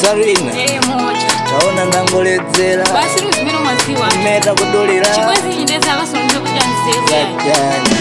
sarina Eh, moja taona ndangoledzera basi luzimene umadziwa meta kudulira chikwezi chindeza akasonoja kuti andizewe Gajani.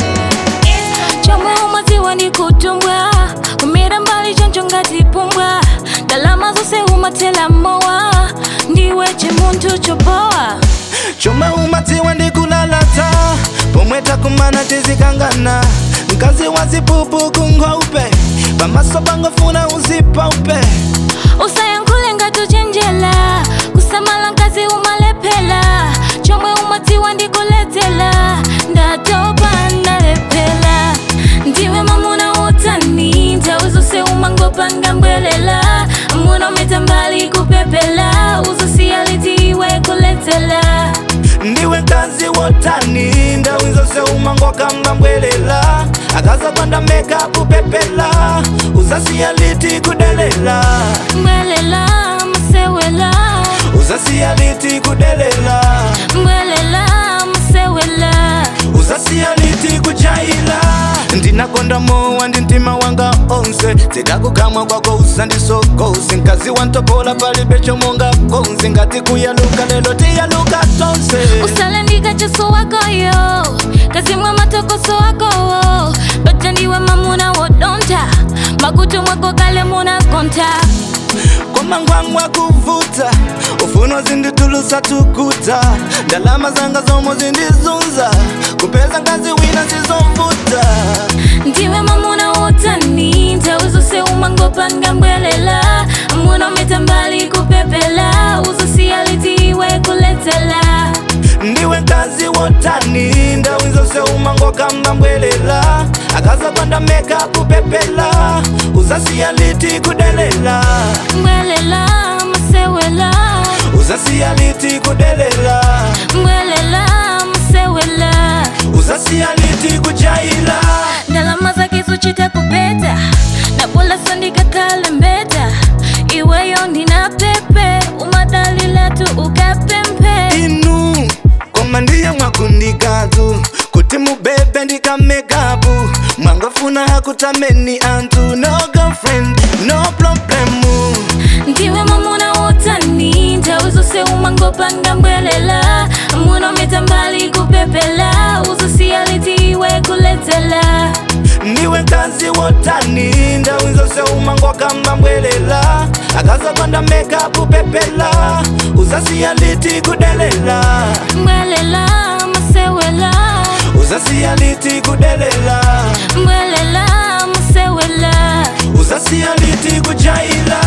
chomwe umadziwa ndi kutumbwa kumira mbali choncho ngati pumbwa ndalama zonse umathela mowa ndiwe chimunthu chopowa chomwe umadziwa ndi kulalata pomwe takumana tizikangana mkazi wa zipupu kunkhoupe pamaso pangofuna uzipaupe usayankhule ngati uchenjera kusamala mkazi umalephera chomwe umadziwa ndi kuledzera ndatopa ndalephera ndiwe mamuna wotani nthawi zonse umangopanga mbwelela amuna umeta mbali kupepela uzosiya liti iwe kuledzera ndiwe mkazi wotani ndawi zonse umangokamba mbwelela akazapanda mekapu pepela uzasiya liti kudelela mbwelela masewela uzasiya liti kudelela mbwelela masewela uzasiya liti kujaila ndinakonda mowa ndi mtima wanga onse zidakukamwa kwako usandisokose mkazi wantopola palibe chomonga konse ngati kuyaluka lelo tiyaluka tonse usalendika cheso wakoyo kazimwa matokoso wakowo baja ndiwe mamuna wodonta makutu mwako kale muna konta kwamangwangwa kuvuta ufuno zinditulusa tukuta ndalama zanga zomwe zindizunza kupeza ngazi wina zizovuta ndiwe mamuna wotani nthawi zonse umangopanga mbwelela amuna umeta mbali kupepela uzosiya liti iwe kuledzela ndiwe mkazi wotani ndawi zonse umangokamba mbwelela akazapanda mekapu pepela uzasiya liti kudelela mbwelela masewela uzasiya liti kudelela mbwelela masewela uzasiya liti kujaila ndalama zake zochita kupeta na bola sandikakhala mbeta iweyo ndina pepe umadalila tu ukapempe inu koma ndiye mwakundikatu kuti mubebe ndikamekapu mwangofuna hakutameni antu no girlfriend no problemu ndiwe mamuna wotani nthawi zonse umangopanga mbwelela amuna umeta mbali kupepela uzosiya liti iwe kuledzela ndiwe mkazi wotani ndawi zonse umangokamba mbwelela akazapanda mekapu pepela uzasiya liti kudelela mbwelela masewela uzasiya liti kudelela mbwelela masewela uzasiya liti kujaila